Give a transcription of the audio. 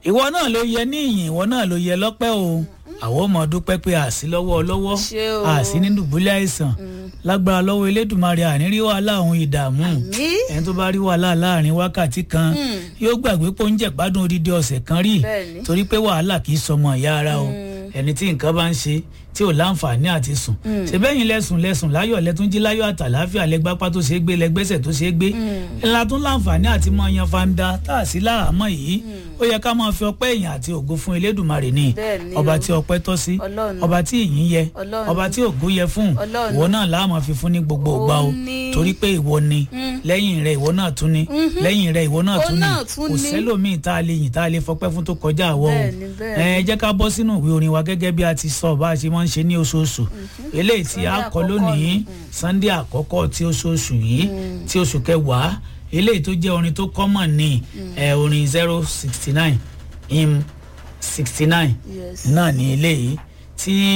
ìwọ náà ló yẹ ní ìyìn ìwọ náà ló yẹ lọ́pẹ́ o àwọn ọmọ dúpẹ́ pé àsí lọ́wọ́ lọ́wọ́ Ṣé o. àsí ní dùbúlẹ̀ àìsàn lágbára lọ́wọ́ elédùnmarè ànírí wàhálà òun ìdààmú Àmín. ẹni tó bá rí wàhálà láàrin wákàtí kan yóò gbàgbé pé oúnjẹ gbádùn odidi ọ̀sẹ̀ kan rí Bẹ́ẹ̀ni. torí pé wàhálà kì í sọmọ ìyá ara o ẹni tí nǹkan bá ń ṣe tí ò láǹfààní àti sùn ṣèbẹ́yìn lẹ́sùn lẹ́sùn láyọ̀ lẹ́tún jí láyọ̀ àtàláfíà lẹ́gbápá tó ṣe é gbé lẹ́gbẹ́sẹ̀ tó ṣe é gbé ńlá tún láǹfààní àti mọ yan fanda tá a sí láàmọ́ yìí ó yẹ ká máa fi ọpẹ́ èèyàn àti ògo fún elédùnmarè ni Bẹ́ẹ̀ni ọba o. tí ọpẹ́ tọ́ sí Ọlọ́run. ọba tí ìyìn yẹ Ọlọ́run. ọba tí ògo yẹ fún Ọlọ́run. ìwọ náà láàmú fi fún ní gbogbo Ó ìgbà o ní. torí pé ìwọ ni lẹ́yìn rẹ̀ ìwọ náà tún ni lẹ́yìn rẹ̀ ìwọ náà Ó tún ni náà tún kò ni. sẹ́lòmíì tá a lè yìn tá a lè fọpẹ́ fún tó kọjá àwọ̀ o Bẹ́ẹ̀ni, bẹ́ẹ̀ni. ẹ jẹ́ ká bọ́ sínú ìwé orin wa gẹ́gẹ́ bí a ti sọ bá a ṣe máa ń ṣe ní oṣooṣù eléyìí tí a Sunday kọ àkọ́kọ́ lónìí ni. sunday àkọ́kọ́ tí oṣooṣù yìí tí oṣù kẹwàá eléyìí tó jẹ́ orin tó kọ́mọ̀ ní ẹ, orin zero sixty nine im sixty nine Yes. náà ní eléyìí tí